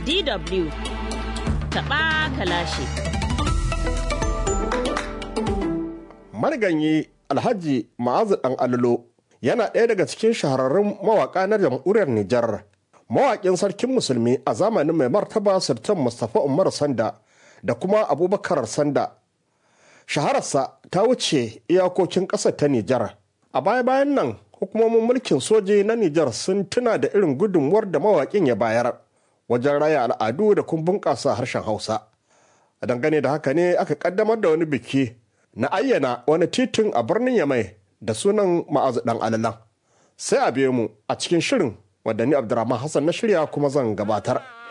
DW taɓa kalashi. Mariganyi Alhaji Ma'azu ɗan Allo yana ɗaya daga cikin shahararrun mawaƙa na jamhuriyar Nijar. Mawaƙin sarkin musulmi a zamanin mai martaba Sultan Mustapha Umar Sanda da kuma Abubakar Sanda. Shahararsa ta wuce iyakokin ƙasar ta Nijar. A baya-bayan nan hukumomin mulkin soji na Nijar sun tuna da irin gudunmuwar da mawaƙin ya bayar wajen raya al'adu da kuma bunƙasa harshen Hausa. A dangane da haka ne aka ƙaddamar da wani biki na ayyana wani titin a birnin Yamai da sunan ma'azu ɗan alalan. Sai a biyo mu a cikin shirin wadda ni Abdurrahman Hassan na shirya kuma zan gabatar.